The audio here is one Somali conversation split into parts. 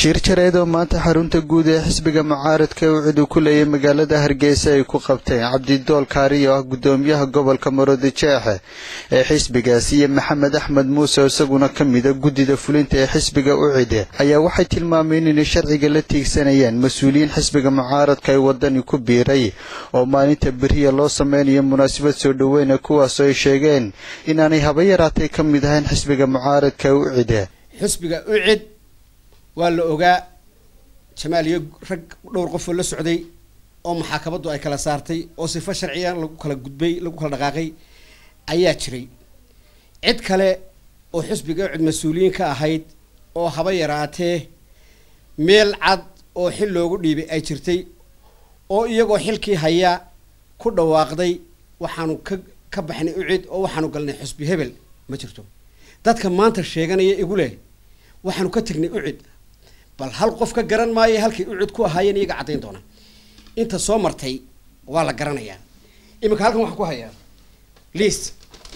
shir jareed oo maanta xarunta guud ee xisbiga mucaaradka uu cid uu ku leeyay magaalada hargeysa ay ku qabteen cabdidool kaari oo ah gudoomiyaha gobolka maroodi jeexe ee xisbigaasi iyo maxamed axmed muuse oo isaguna ka mida guddida fulinta ee xisbiga u cide ayaa waxay tilmaameen inay sharciga la tiigsanayaan mas-uuliyiin xisbiga mucaaradka ay wadani ku biiray oo maalinta beriya loo sameynayo munaasabad soo dhoweyna kuwaasoo ay sheegeen inaanay haba yaraatay ka mid ahayn xisbiga mucaaradka u cide xisbiga ucid waa la ogaa jamaal iyo rag dhowr qofoo la socday oo maxaakamadu ay kala saartay oo sifo sharciyan lagu kala gudbay lagu kala dhaqaaqay ayaa jiray cid kale oo xisbiga ucid mas-uuliyiin ka ahayd oo haba yaraatee meel cad oo xil loogu dhiibay ay jirtay oo iyagoo xilkii haya ku dhawaaqday waxaanu ka ka baxnay ucid oo waxaanu galnay xusbi hebel ma jirto dadka maanta sheeganaya igu leh waxaanu ka tegnay ucid bal hal qof ka garan maayo halkay ucid ku ahaayeen iyaga caddayn doona inta soo martay waa la garanayaa iminka halkan waxaan ku hayaa liist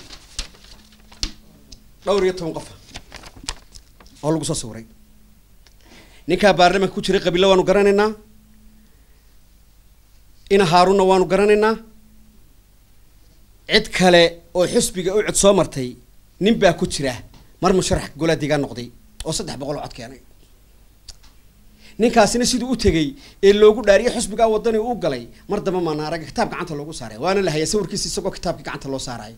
dhowr iyo toban qofa oo lagu soo sawiray ninkaa baarlamanka ku jiray qabiilla waanu garanaynaa ina haarunna waanu garanaynaa cid kale oo xusbiga ucid soo martay nin baa ku jira mar musharax golaa deegaan noqday oo saddex boqol oo cod keenay ninkaasina siduu u tegey ee loogu dhaariyay xusbigaa wadani u galay mar damba maana aragga kitaab gacanta loogu saaray waana la hayaa sawirkiisa isagoo kitaabkii gacanta loo saarayo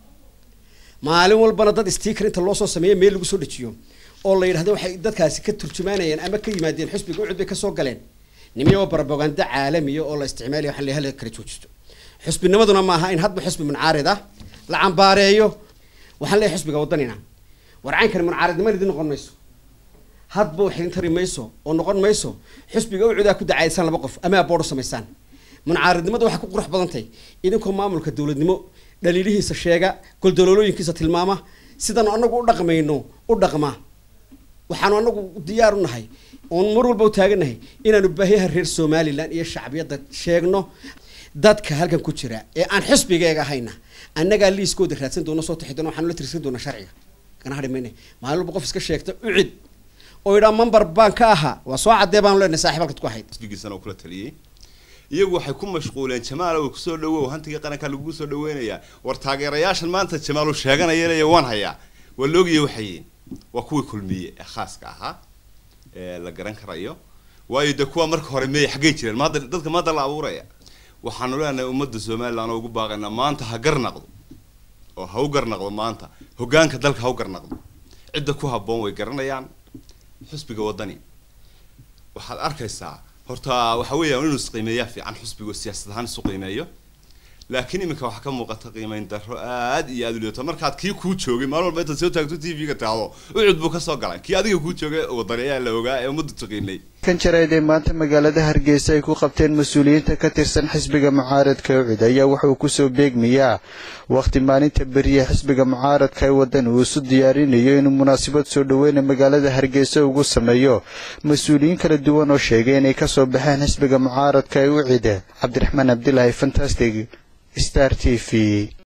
maalin walbana dad sticker inta loo soo sameeya meel lagu soo dejiyo oo la yidhahdo waxay dadkaasi ka turjumaanayeen ama ka yimaadeen xusbiga ucud bay kasoo galeen nimiyo barabaganda caalamiya oo la isticmaalaya waxaan leeyahay kala joojisto xusbinimaduna maaha in hadba xusbi muncaarid ah la cambaareeyo waxaan leeyahay xusbiga wadanina warcaynkani muncaaridnimada idin noqon mayso hadba wax idin tari mayso oo noqon mayso xusbiga ucudaa ku dacaydsan laba qof ama aboodho samaysaan muncaaridnimada waxay ku qurux badantay idinkoo maamulka dowladnimo dhaliilihiisa sheega goldaloolooyinkiisa tilmaama sidaanu anagu u dhaqmayno u dhaqma waxaanu anagu diyaar u nahay oon mar walba u taaganahay inaanu baahiyaha reer somalilan iyo shacbiyadda sheegno dadka halkan ku jira ee aan xisbigeega ahayna annagaa liiskooda raadsan doona soo taxi doona waxaanu la tirsan doona sharciga kana hadhi mayne maalin walba qof iska sheegta ucid oo idhaa member baan ka ahaa waa soo caddee baanu leenahay saaxiib halkaad ku ahayd xisbigiisana uu kula taliyey iyagu waxay ku mashquuleen jamaal oo kusoo dhawow hantiga qaranka lagu soo dhaweynayaa war taageerayaashan maanta jamaal uu sheeganaya leeya waan hayaa waa loogaya waxayiin waa kuwii kulmiye ee khaaska ahaa ee la garan karayo waayo de kuwa marka hore meey xaggay jireen maanta dadka maanta la abuuraya waxaanu leenahay ummadda somaliland oo ugu baaqaynaa maanta ha garnaqdo oo ha u garnaqdo maanta hoggaanka dalka ha u garnaqdo cidda ku habboon way garanayaan xusbiga waddani waxaad arkaysaa horta waxa weeyaan inuu isqiimeeyaa fiican xusbiga siyaasad ahaan isu qiimeeyo laakiin iminka waxaa ka muuqata qiimeyn darro aad iyo aad u liato markaad kii kuu joogay maalin walba intaad soo taagto t v-ga taado ucud buu kasoo galay kii adiga kuu joogay wadani ayaa la ogaa ee ummaddu taqiinay kan jareed ee maanta magaalada hargeysa ay ku qabteen mas-uuliyiinta ka tirsan xisbiga mucaaradka ucid ayaa wuxuu kusoo beegmayaa wakhti maalinta beriya xisbiga mucaaradka ee wadani uu isu diyaarinayo inuu munaasabad soo dhoweyna magaalada hargeysa ugu sameeyo mas-uuliyiin kala duwan oo sheegay inay kasoo baxeen xisbiga mucaaradka ee ucid cabdiraxmaan cabdilaahi fantastic star t v